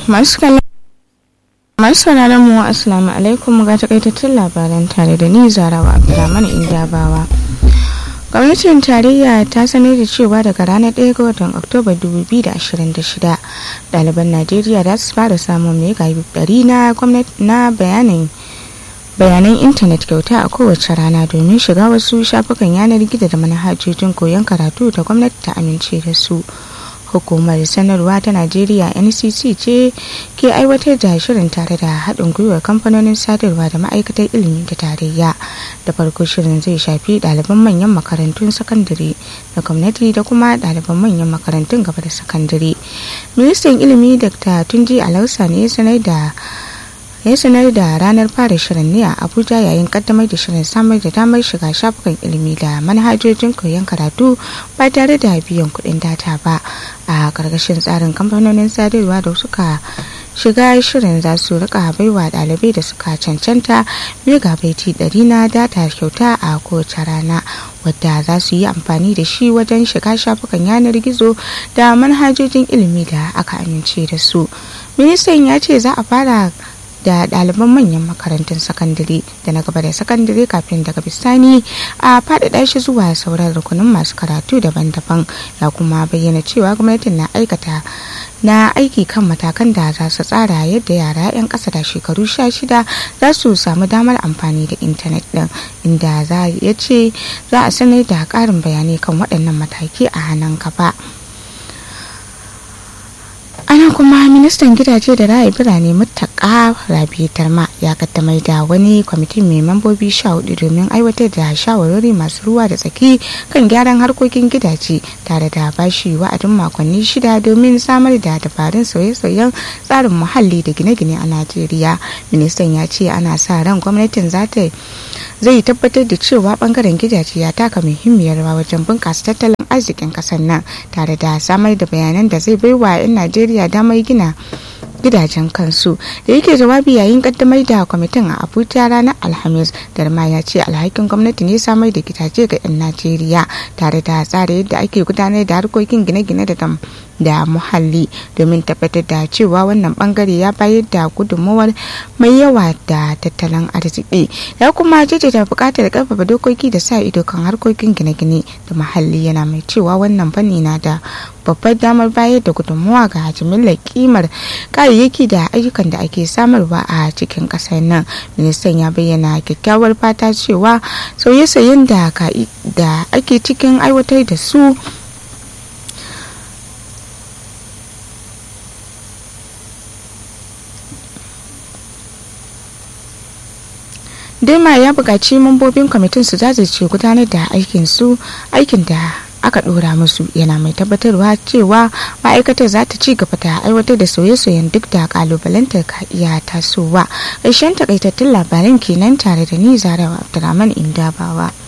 masu sauraron mu assalamu alaikum ga takaitattun labaran tare da ni zarawa abdulrahman indabawa gwamnatin tarayya ta sanar da cewa daga ranar 1 ga watan oktoba 2026 ɗaliban najeriya za su fara samun mega ɗari na bayanin bayanan intanet kyauta a kowace rana domin shiga wasu shafukan yanar gizo da manhajojin koyon karatu da gwamnati ta amince da su hukumar sanarwa ta najeriya ncc ce ke aiwatar da shirin tare da haɗin gwiwar kamfanonin sadarwa da ma'aikatar ilimi da tarayya da farko shirin zai shafi ɗaliban manyan makarantun sakandare da gwamnati da kuma ɗaliban manyan makarantun gaba da sakandare ministan ilimi dr tunji alausa ne sanar da ya sanar da ranar fara shirin ne a abuja yayin kaddamar da shirin samar da damar shiga shafukan ilimi da manhajojin koyon karatu ba tare da biyan kuɗin data ba a ƙarƙashin tsarin kamfanonin sadarwa da suka shiga shirin za su rika baiwa ɗalibai da suka cancanta megabaiti ɗari na data kyauta a kowace rana wadda za su yi amfani da shi wajen shiga shafukan yanar gizo da manhajojin ilimi da aka amince da su ministan ya ce za a fara da ɗaliban manyan makarantun sakandare da na gaba da sakandare kafin daga bisani a faɗaɗa shi zuwa sauran rukunin masu karatu daban-daban ya kuma bayyana cewa gwamnatin na aikata na aiki kan matakan da za su tsara yadda yara 'yan ƙasa da shekaru sha shida za su samu damar amfani da intanet ɗin inda za ya ce za a sanar da ƙarin bayanai kan waɗannan mataki a hannun gaba. ana kuma ministan gidaje da raya birane mutaka rabi tarma ya kaddamar da wani kwamitin mai mambobi sha hudu domin aiwatar da shawarwari masu ruwa da tsaki kan gyaran harkokin gidaje tare da bashi wa'adin makonni shida domin samar da dabarun sauye-sauyen tsarin muhalli da gine-gine a najeriya ministan ya ce ana sa ran gwamnatin za ta zai tabbatar da cewa bangaren gidaje ya taka muhimmiyar rawa wajen bunkasa tattalin arzikin kasar nan tare da samar da bayanan da zai baiwa 'yan najeriya damar gina gidajen kansu da yake jawabi yayin kaddamar da kwamitin a abuja ranar alhamis darma ya ce alhakin gwamnati ne samar da gidaje ga 'yan najeriya tare da tsara yadda ake gudanar da harkokin gine-gine da da muhalli domin tabbatar da cewa wannan bangare ya bayar da gudunmawar mai yawa da tattalin arziki ya kuma jaddada buƙatar karfafa dokoki da sa ido kan harkokin gine-gine da muhalli yana mai cewa wannan fanni na da babbar damar bayar da gudunmawa ga jimillar kimar kayayyaki da ayyukan da ake samarwa a cikin ƙasar nan ministan ya bayyana kyakkyawar fata cewa sauye-sauyen da ake cikin aiwatar da su Dema ya buƙaci mambobin kwamitin su jajirce gudanar da aikin su aikin da aka ɗora musu yana mai tabbatarwa cewa ma'aikatar za ta ci gaba da aiwatar da sauye-sauyen duk da kalubalantar ka iya tasowa ƙarshen takaitattun labaran kenan tare da ni zarawa abdulrahman indabawa.